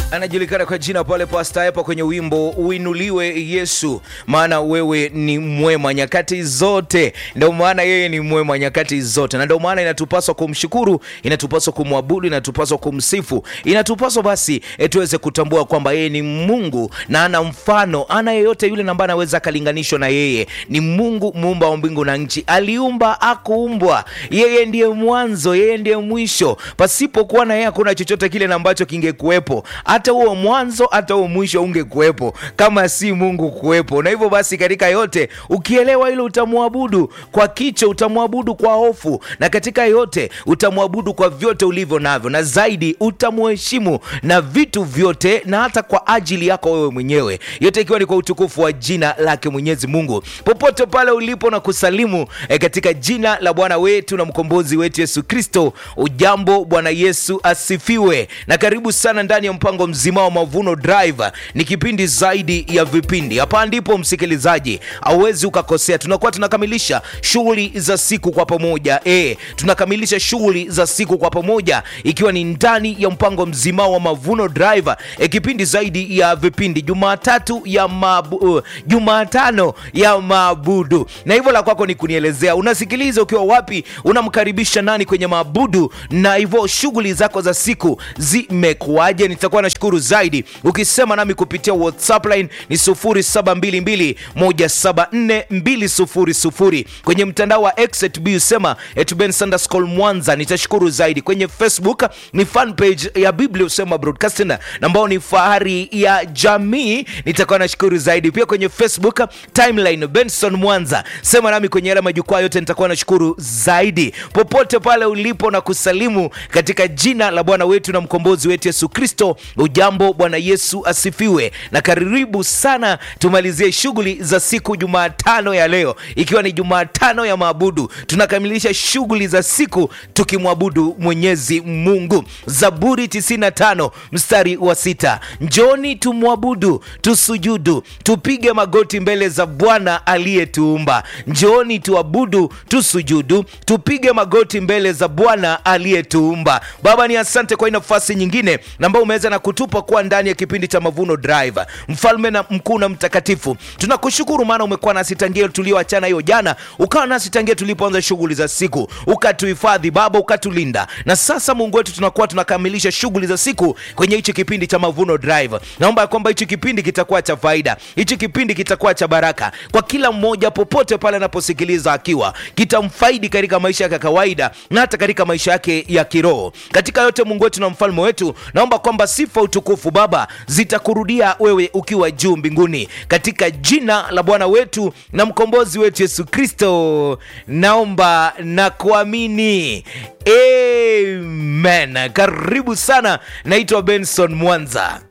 anajulikana kwa jina pale Pasta Epa kwenye wimbo uinuliwe Yesu, maana wewe ni mwema nyakati zote. Ndio maana yeye ni mwema nyakati zote, na ndio maana inatupaswa kumshukuru, inatupaswa kumwabudu, inatupaswa kumsifu, inatupaswa basi e, tuweze kutambua kwamba yeye ni Mungu na ana mfano, ana yeyote yule ambaye anaweza akalinganishwa na yeye. Ni Mungu muumba wa mbingu na nchi, aliumba akuumbwa. Yeye ndiye mwanzo, yeye ndiye mwisho. Pasipokuwa na yeye hakuna chochote kile na ambacho kingekuwepo hata huo mwanzo hata huo mwisho ungekuwepo kama si Mungu kuwepo. Na hivyo basi, katika yote ukielewa hilo, utamwabudu kwa kicho, utamwabudu kwa hofu, na katika yote utamwabudu kwa vyote ulivyo navyo, na zaidi utamheshimu na vitu vyote, na hata kwa ajili yako wewe mwenyewe, yote ikiwa ni kwa utukufu wa jina lake Mwenyezi Mungu. Popote pale ulipo na kusalimu eh, katika jina la Bwana wetu na mkombozi wetu Yesu Kristo. Ujambo, Bwana Yesu asifiwe, na karibu sana ndani ya mpango mzima wa Mavuno Drive. Ni kipindi zaidi ya vipindi. Hapa ndipo msikilizaji, hauwezi ukakosea. Tunakuwa tunakamilisha shughuli za siku kwa pamoja e, tunakamilisha shughuli za siku kwa pamoja, ikiwa ni ndani ya mpango mzima wa Mavuno Drive e, kipindi zaidi ya vipindi, Jumatatu ya mabu, uh, Jumatano ya maabudu. Na hivyo la kwako ni kunielezea unasikiliza ukiwa wapi, unamkaribisha nani kwenye maabudu, na hivyo shughuli zako za siku zimekuwaje? Nitakuwa nashukuru zaidi ukisema nami kupitia WhatsApp line ni 0722174200 kwenye mtandao wa X usema Mwanza. Nitashukuru zaidi kwenye Facebook ni fan page ya Biblia usema broadcasting na ambao ni fahari ya jamii. Nitakuwa nashukuru zaidi pia kwenye Facebook timeline Benson Mwanza, sema nami kwenye yale majukwaa yote, nitakuwa nashukuru zaidi popote pale ulipo na kusalimu katika jina la Bwana wetu na mkombozi wetu Yesu Kristo. Ujambo, Bwana Yesu asifiwe, na karibu sana. Tumalizie shughuli za siku Jumatano ya leo, ikiwa ni Jumatano ya maabudu. Tunakamilisha shughuli za siku tukimwabudu Mwenyezi Mungu. Zaburi 95 mstari wa sita, njoni tumwabudu, tusujudu, tupige magoti mbele za Bwana aliyetuumba. Njoni tuabudu, tusujudu, tupige magoti mbele za Bwana aliyetuumba. Baba, ni asante kwa hii nafasi nyingine na ambao umeweza na kutupa kuwa ndani ya kipindi cha Mavuno Drive. Mfalme na mkuu na mtakatifu, tunakushukuru maana umekuwa nasi tangia tulioachana hiyo jana, ukawa nasi tangia tulipoanza shughuli za siku, ukatuhifadhi Baba, ukatulinda, na sasa Mungu wetu tunakuwa tunakamilisha shughuli za siku kwenye hichi kipindi cha Mavuno Drive. Naomba ya kwamba hichi kipindi kitakuwa cha faida, hichi kipindi kitakuwa cha baraka kwa kila mmoja popote pale anaposikiliza, akiwa kitamfaidi katika maisha yake ya kawaida na hata katika maisha yake ya kiroho. Katika yote Mungu wetu na mfalme wetu, naomba kwamba sifa, utukufu Baba zitakurudia wewe ukiwa juu mbinguni, katika jina la Bwana wetu na mkombozi wetu Yesu Kristo, naomba na kuamini, amen. Karibu sana, naitwa Benson Mwanza.